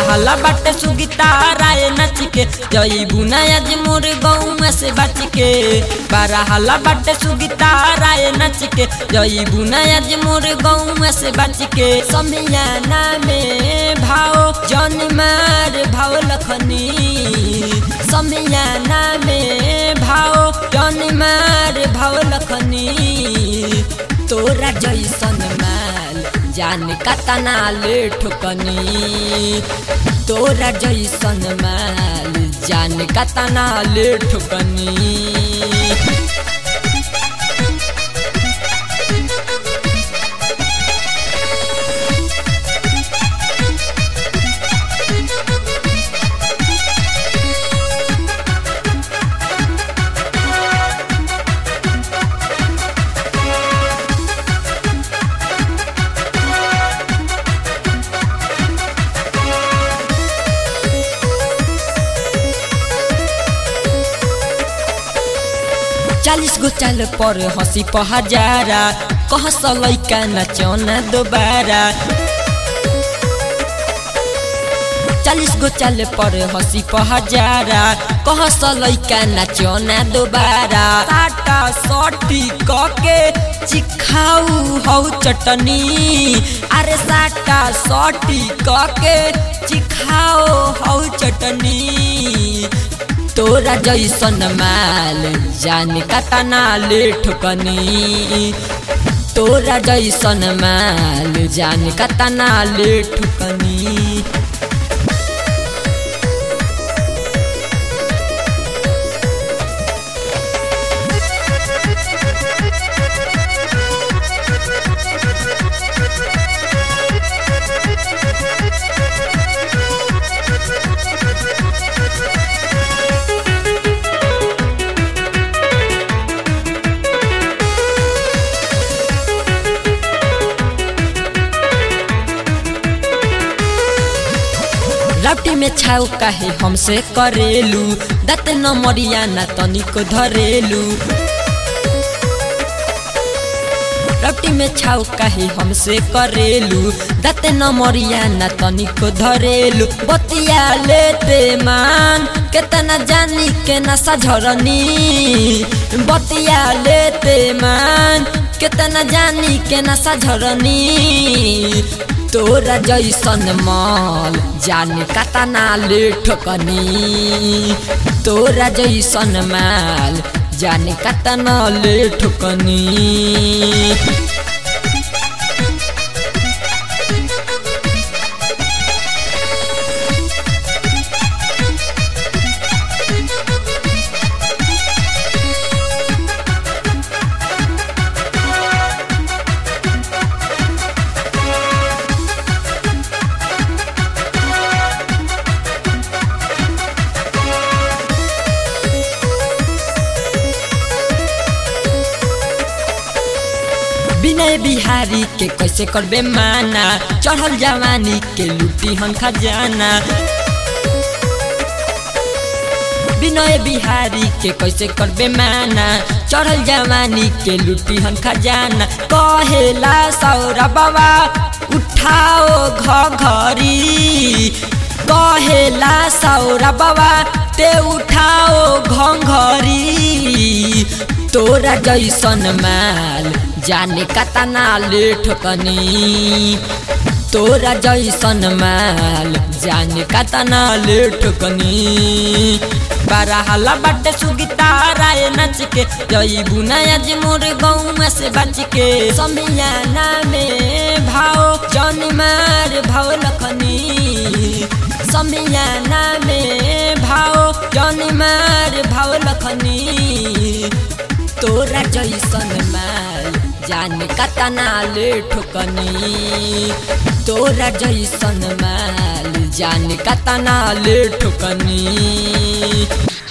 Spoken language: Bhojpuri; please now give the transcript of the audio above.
हल्ला बाटे सुगीता राय नच के जई बुना आज मोर गौवा से बच के बारा हल्ला बाटे सुगीता राय नच के जई बुना आज मोर गौवा से बच के समियाना में भाव जन मार भाव लखनी समियाना में भाव जन मार भाव लखनी तोरा जैसन माल जान कतना ले ठोकनी तोरा जैसन माल जान कतना ले ठोकनी चालीस गो चाल पर हंसी पर हजारा कह लैका नचौना दोबारा चालीस गो चाल पर हंसी पर हजारा कह लैका नचौना दोबारा साटा सटी कके चिखाऊ हौ चटनी अरे साटा सटी कके चिखाओ हौ चटनी तोरा जैसन माल जान कतना ले ठुकनी तोरा जैसन माल जान कतना ले ठुकनी लौटी में छाऊ काहे हमसे करेलू दत न मरिया न तनिको धरेलू लौटी में छाऊ काहे हमसे करेलू दत न मरिया न तनिको धरेलू बतिया लेते मान केतना जानी के नशा झरनी बतिया लेते मान केतना जानी के नशा झरनी तोरा जैसन माल जाने कतना ले ठोकनी तोरा जैसन माल जाने कतना ले ठोकनी विनय बिहारी के कैसे करबे माना चढ़ल जवानी के लुटी हन खजाना विनय बिहारी के कैसे करबे माना चढ़ल जवानी के लुटी हन खजाना कहेला सौरा बाबा उठाओ घरी कहेला सौरा बाबा ते उठाओ घरी तोरा जैसन माल जाने कतना ले ठोकनी तोरा जैसन माल जाने कतना ले ठोकनी बारा हल्ला बाटे सुगीता राय नच के जई बुना आज मोर गौवा से बच के समियाना में भाव जन मार भाव लखनी समियाना में भाव जन मार भाव लखनी तोरा जैसन माल जान कतना ले ठोकनी तोरा जैसन माल जान कतना ले ठोकनी